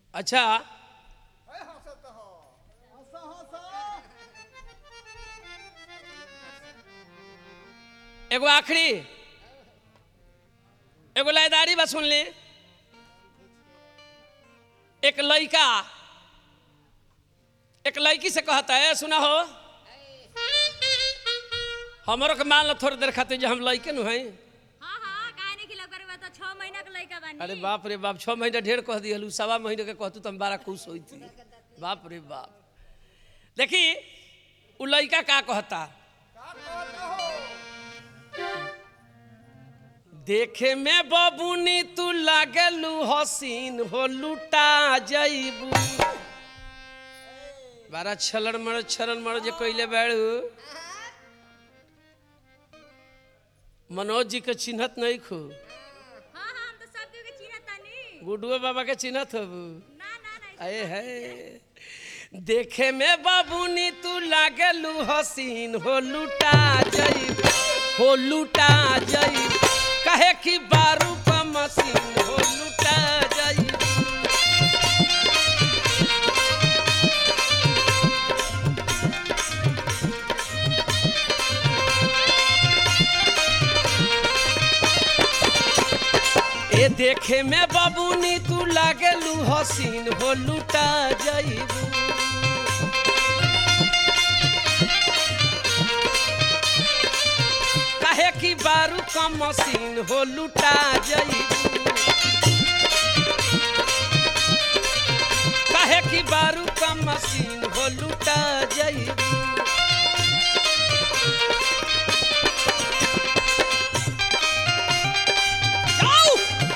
अच्छा एगो आखिरी एगो लायदारी बा सुन ली एक लड़का एक लड़की से कहता है सुना हो हमरो के मान लो थोड़ी देर खातिर जो हम लड़के नु हैं हाँ हाँ काहे नहीं खिला करे तो छह महीना के लड़का बानी अरे बाप रे बाप छः महीना ढेर कह दिहलू सवा महीने के कहतू तो हम बड़ा खुश होई थी बाप रे बाप देखी उ लड़का का कहता देखे में बबुनी तू लागलू हसीन हो लुटा जईबू बारा छलन मर छलन मर जे कइले बाड़ू मनोज जी के चिन्हत नहीं खू हाँ हाँ हम तो सब के चिन्हत तानी गुडुआ बाबा के चिन्हत हबू ना ना ना अये है देखे में बाबूनी तू लागलू हसीन हो लुटा जई हो लुटा जई कहे कि बारू का मशीन हो लुटा जई ए देखे में बाबूनी तू लागलू हसीन हो लुटा जईबू काहे कि बारू का मशीन हो लुटा जईबू काहे कि बारू का मशीन हो लुटा जईबू जाओ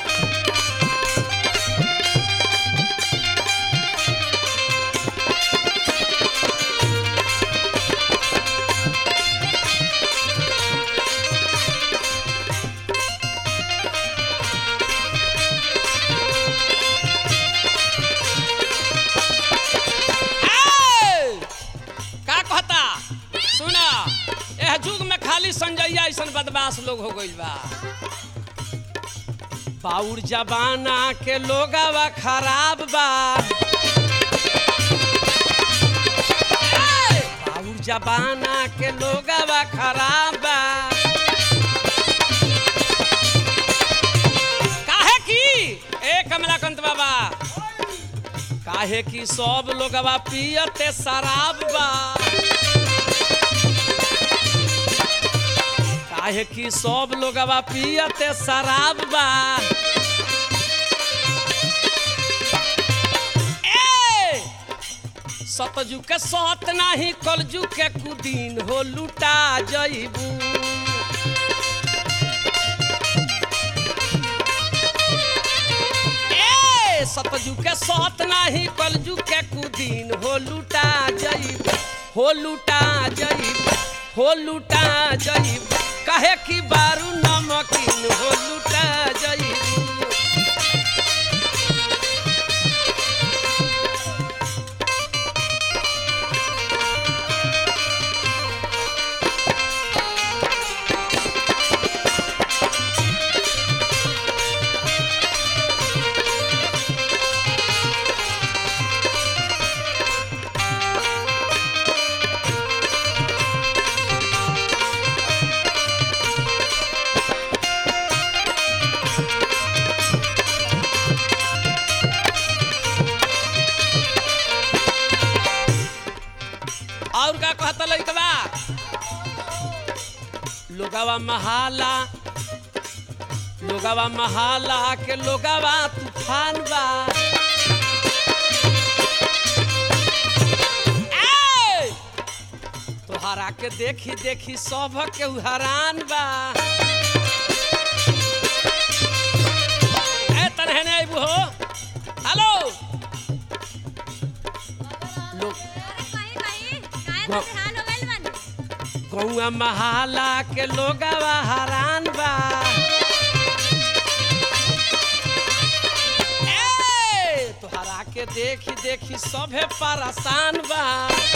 ए! का कहता सुना एह जुग में खाली संजैया ऐसन बदमाश लोग हो गइल बा पाउर जबाना के लोगवा खराब बा ए! पाउर जबाना के लोगवा खराब बा काहे की ए कमलाकांत बाबा काहे कि सब लोगवा पियते शराब बा काहे कि सब लोगवा पियते शराब बा ए सतजू के सत नाही कलजू के कुदीन हो लुटा जईबू ए सतजू के सत नाही कलजू के कुदीन हो लुटा जईब हो लुटा जईब हो लुटा जईब कहे कि बारू नमकीन हो लुटा जईब और का कहता लइकवा लोगवा महाला लोगवा महाला के लोगवा तूफान बा ए! तोहरा के देखी देखी सब के हैरान बा ए तनहने आइबू हो हेलो लोग अरे कहीं कहीं काहे ग- परेशान हो गइल बानी गौआ महाला के लोगवा हैरान बा ए, तोहरा के देखी देखी सभे परेशान बा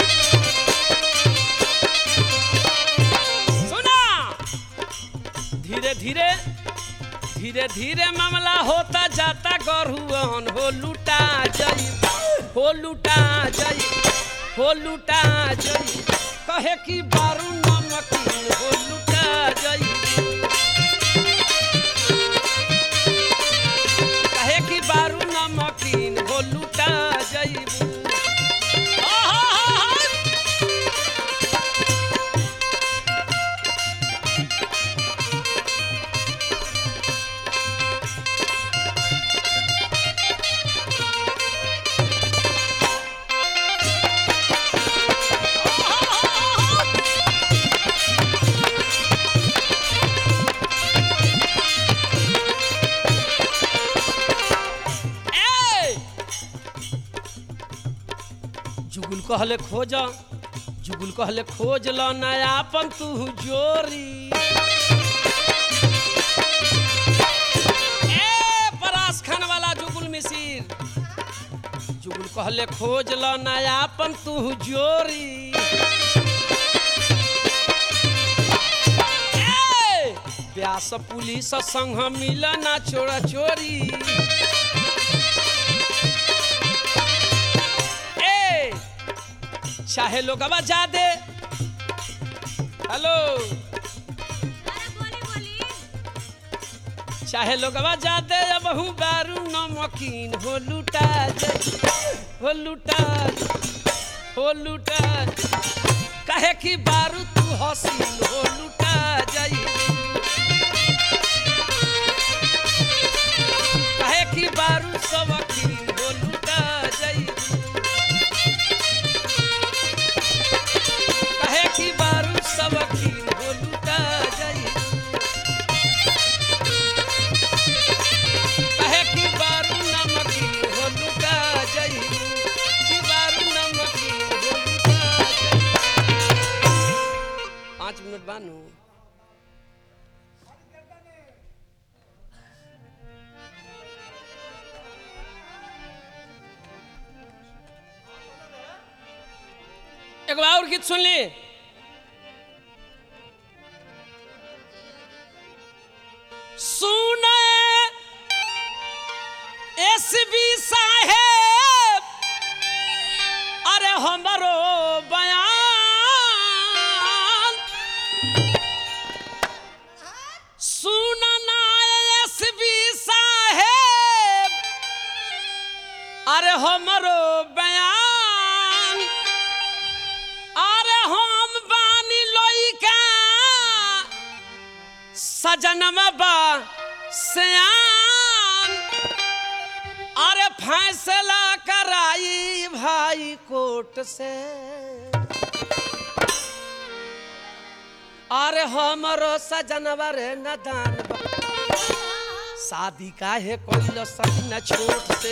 सुना धीरे धीरे धीरे धीरे मामला होता जाता गरुअन हो लुटा जई हो लुटा जई हो लुटा जई कहे कि बारू नमकीन हो लुटा जई कहे कि बारू नमकीन हो लुटा जई ए जुगुल कहले खोज जुगुल कहले खोज ल नयापन तू जोरी ए परास खान वाला जुगुल मिसिर जुगुल कहले खोज ल नयापन तू जोरी ए व्यास पुलिस संग मिलना चोरा चोरी ए चाहे लोग अब जा दे हेलो अरे बोली बोली चाहे लोग अब जा दे अब हूँ बारू नमकीन हो लुटा जाई हो लुटा हो लुटा कहे कि बारू तू हसीन हो लुटा जाई कहे कि बारू सबकीन हो लुटा जाई कहे कि बारू सबकीन हो लुटा जाई कहे कि बारू नमकीन हो लुटा जाई कि बारू नमकीन हो लुटा जाई पाँच मिनट बानू एक और गीत सुन ली सुने एसबी साहेब अरे हमरो बयान सुनना एसबी साहेब अरे हमरो बयान अरे हम बानी लइका सजनमा बा सयान अरे फैसला कराई भाई कोर्ट से अरे हमरो सजनवा रे नदान बा शादी काहे कोइल सकिन छोट से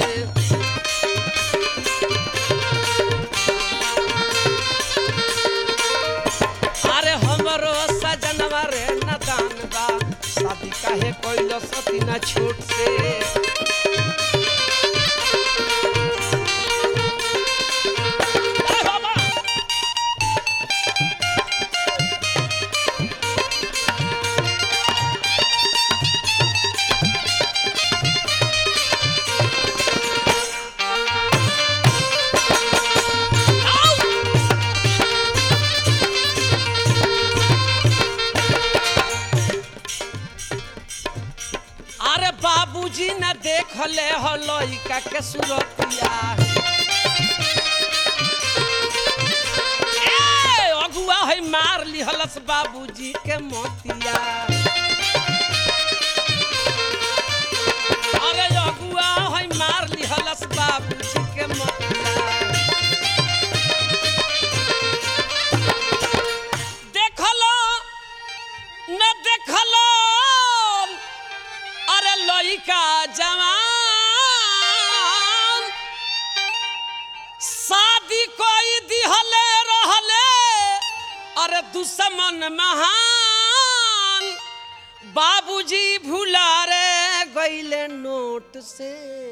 अरे हमरो सजनवा रे नदान बा शादी काहे कोइल सकिन छोट से अरे बाबा अरे बाबूजी न देखले हो लइका के सुरतिया ए, अगुआ है मार लिहलस बाबूजी के मोतिया अरे अगुआ है मार लिहलस बाबूजी के मोतिया देखलो न देखलो अरे लइका जवान शादी कोई दिहले रहले अरे दुश्मन महान बाबूजी भुला रे गईले नोट से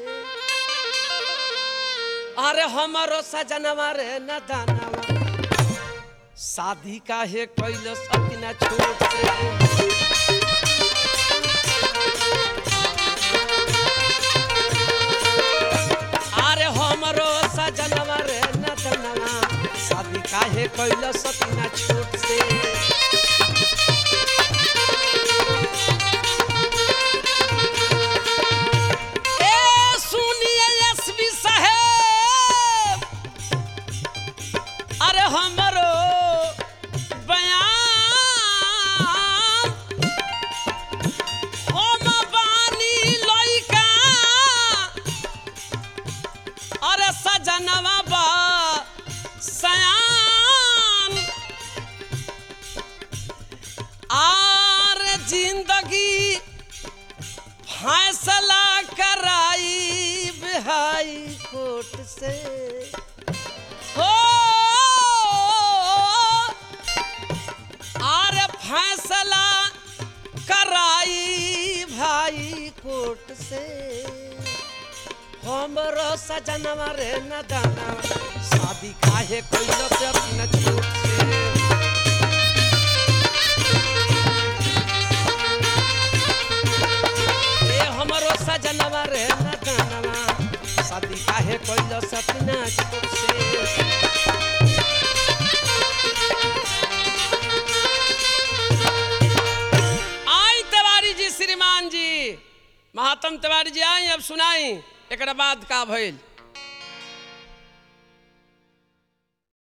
अरे हमारो सजनवा रे न दानवा शादी काहे कैलस अपना छोट से अरे हमरो सजन काहे कैल सपना छोट से ए सुनिए एसपी साहेब अरे हमरो बयान हम बानी लइका अरे सजनवा बा सयान आर जिंदगी फैसला कराई हाई कोर्ट से हो आर फैसला कराई भाई कोर्ट से हमरो सजनवा रे न दाना शादी काहे कैल से अपना छोट से ए हमरो सजनवा रे न दानवा शादी काहे कैल से अपना छोट से आई तिवारी जी श्रीमान जी महात्म तिवारी जी आई अब सुनाई एक बाद का भइल